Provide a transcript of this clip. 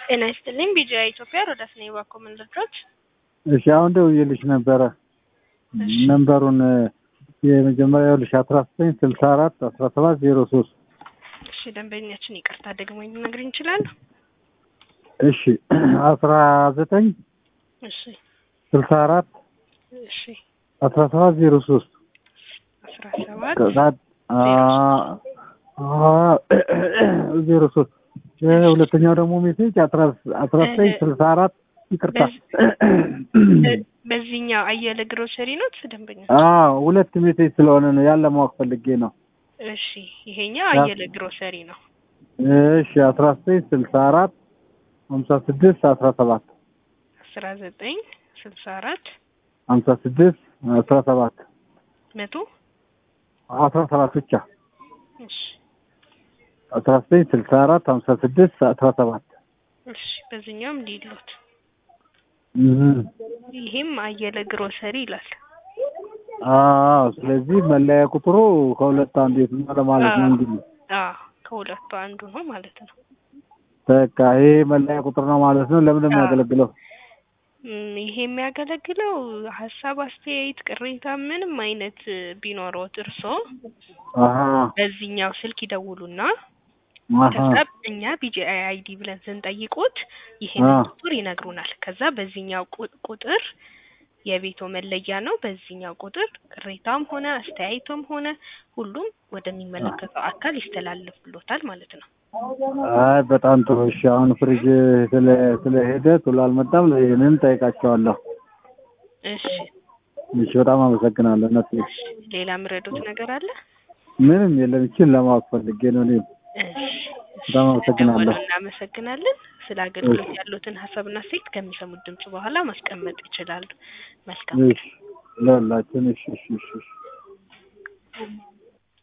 ጤና ይስጥልኝ ቢጂአይ ኢትዮጵያ ሮዳስ ነኝ ባኮ መንደርዶች እሺ አሁን ደውዬልሽ ነበረ ነንበሩን የመጀመሪያ ይኸውልሽ አስራ ዘጠኝ ስልሳ አራት አስራ ሰባት ዜሮ ሶስት እሺ ደንበኛችን ይቅርታ ደግሞ ሊነግሪኝ ይችላሉ እሺ አስራ ዘጠኝ እሺ ስልሳ አራት እሺ አስራ ሰባት ዜሮ ሶስት አስራ ሰባት ዜሮ ሶስት ሁለተኛው ደግሞ ሜሴጅ አስራ ዘጠኝ ስልሳ አራት ይቅርታ በዚህኛው አየለ ግሮሰሪ ነው ደንበኛ አዎ ሁለት ሜሴጅ ስለሆነ ነው ያለ ማወቅ ፈልጌ ነው እሺ ይሄኛው አየለ ግሮሰሪ ነው እሺ አስራ ዘጠኝ ስልሳ አራት ሀምሳ ስድስት አስራ ሰባት አስራ ዘጠኝ ስልሳ አራት ሀምሳ ስድስት አስራ ሰባት መቶ አስራ ሰባት ብቻ እሺ አስራ ዘጠኝ ስልሳ አራት ሀምሳ ስድስት አስራ ሰባት እሺ በዚህኛውም እንዲሉት እህ ይሄም አየለ ግሮሰሪ ይላል አዎ ስለዚህ መለያ ቁጥሩ ከሁለት አንዱ የት ነው ለማለት ነው እንግዲህ አዎ ከሁለቱ አንዱ ነው ማለት ነው በቃ ይሄ መለያ ቁጥር ነው ማለት ነው ለምን ነው የሚያገለግለው እም፣ ይሄ የሚያገለግለው ሀሳብ፣ አስተያየት፣ ቅሬታ ምንም አይነት ቢኖረዎት እርስዎ አሀ በዚህኛው ስልክ ይደውሉና አሀ ከዛ እኛ ቢጂአይ አይዲ ብለን ስንጠይቁት ይሄንን አ ቁጥር ይነግሩናል። ከዛ በዚህኛው ቁ- ቁጥር የቤቶ መለያ ነው። በዚህኛው ቁጥር ቅሬታም ሆነ አስተያየቶም ሆነ ሁሉም ወደሚመለከተው አካል ይስተላልፍሎታል ማለት ነው። አይ በጣም ጥሩ እሺ አሁን ፍሪጅ ስለ ስለሄደ ቶሎ አልመጣም ይህንን ጠይቃቸዋለሁ እሺ እሺ በጣም አመሰግናለሁ እነሱ ሌላ ምረዱት ነገር አለ? ምንም የለም ይችን ለማወቅ ፈልጌ ነው እኔም እሺ በጣም አመሰግናለሁ። ደወሉ፣ እናመሰግናለን። ስለ አገልግሎት ያሉትን ሀሳብና ሴት ከሚሰሙት ድምጽ በኋላ ማስቀመጥ ይችላሉ። መልካም እሺ ለሁላችን እሺ እሺ እሺ እሺ